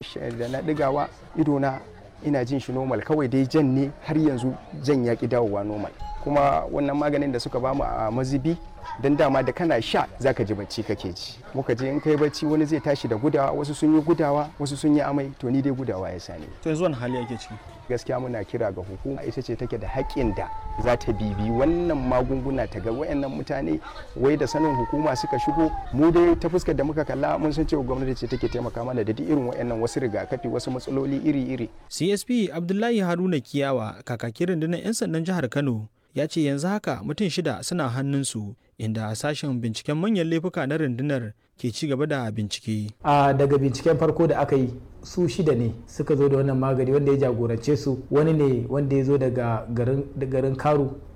da na digawa idona ina jin shi normal kawai dai jan ne har yanzu jan ya ki dawowa normal kuma wannan maganin da suka bamu a mazibi don dama da kana sha zaka ji bacci kake ji muka je in kai bacci wani zai tashi da gudawa wasu sun yi gudawa wasu sun yi amai to ni dai gudawa ya sani to yanzu wani hali ake ciki gaskiya muna kira ga hukuma ita ce take da haƙƙin da za ta bibi wannan magunguna ta ga wayannan mutane wai da sanin hukuma suka shigo mu dai ta fuskar da muka kalla mun san cewa gwamnati ce take taimaka mana da duk irin wayannan wasu rigakafi wasu matsaloli iri-iri CSP Abdullahi Haruna Kiyawa kakakin rundunar 'yan sandan jihar Kano ya ce yanzu haka mutum shida suna hannunsu inda sashen binciken manyan laifuka na rundunar ke ci gaba da bincike. a daga binciken farko da aka yi su shida ne suka zo da wannan magani wanda ya jagorance su wani ne wanda ya zo daga garin karu